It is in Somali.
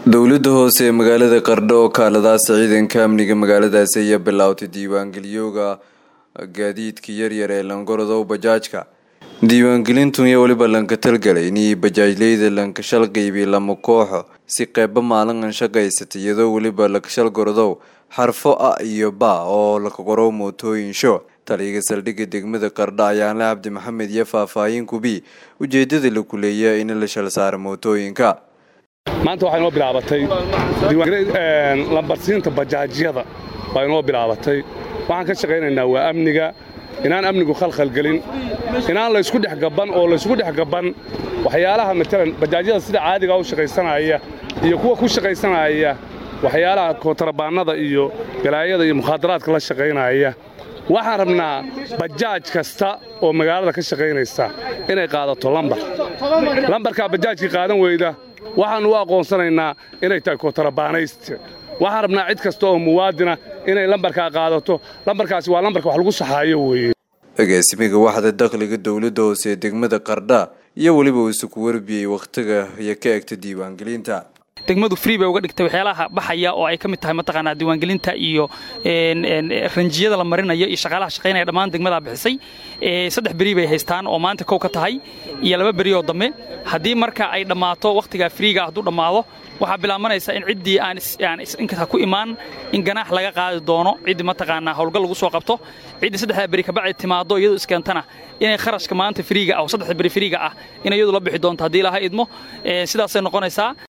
dowladda hoose ee magaalada qardho oo kaaladaasa ciidanka amniga magaaladaasi ayaa bilaawtay diiwaangeliyooga gaadiidka yaryar ee langorodow bajaajka diiwaangelintun iyo weliba lanka talgalay inay bajaajleyda lankashal qeybiy lama kooxo si qeyba maalinkan shaqaysata iyadoo weliba lakashal gorodow xarfo a iyo ba oo lakaqoro mootooyin sho taliyaga saldhigga degmada qardho ayaanle cabdi maxamed iyo faahfaahin kubi ujeedada la kuleeya in la shal saara mootooyinka maanta waxaa inoo bilaabatay lambarsiinta bajaajyada baa inoo bilaabatay waxaan ka shaqaynaynaa waa amniga inaan amnigu khalkhalgelin inaan laysku dhex gabban oo laysku dhex gabban waxyaalaha matalan bajaajyada sida caadigaa u shaqaysanaya iyo kuwa ku shaqaysanaya waxyaalaha kootarabaannada iyo galaayada iyo mukhaadaraadka la shaqaynaya waxaan rabnaa bajaaj kasta oo magaalada ka shaqaynaysa inay qaadato lambar lambarkaa bajaajkii qaadan weyda waxaannu u aqoonsanaynaa inay tahay kootarabaanayste waxaan rabnaa cid kasta oo muwaadina inay lambarkaa qaadato lambarkaasi waa lambarka wax lagu saxaayo weeye agaasimiga waxda dakhliga dowladda hoose ee degmada qardha iyo weliba uu isuku warbiyey wakhtiga iyo ka egta diiwaangelinta degmadu free bay uga dhigtay waxyaalaha baxaya oo ay ka mid tahay mataqaanaa diiwaangelinta iyo ranjiyada la marinayo iyo shaqaalaha shaqaynaya dhammaan degmadaa bixisay saddex beri bay haystaan oo maanta kow ka tahay iyo laba beri oo dambe haddii marka ay dhammaato wakhtigaa friiga hadduu dhammaado waxaa bilaabanaysa in ciddii aan inkasta ku imaan in ganaax laga qaadi doono ciddii mataqaanaa howlgal lagu soo qabto ciddii saddexdaa beri kabacdi timaado iyadu iskeentana inay kharashka maanta friiga ah oo saddexda beri friiga ah in iyadu la bixi doonto haddii ilaha idmo sidaasay noqonaysaa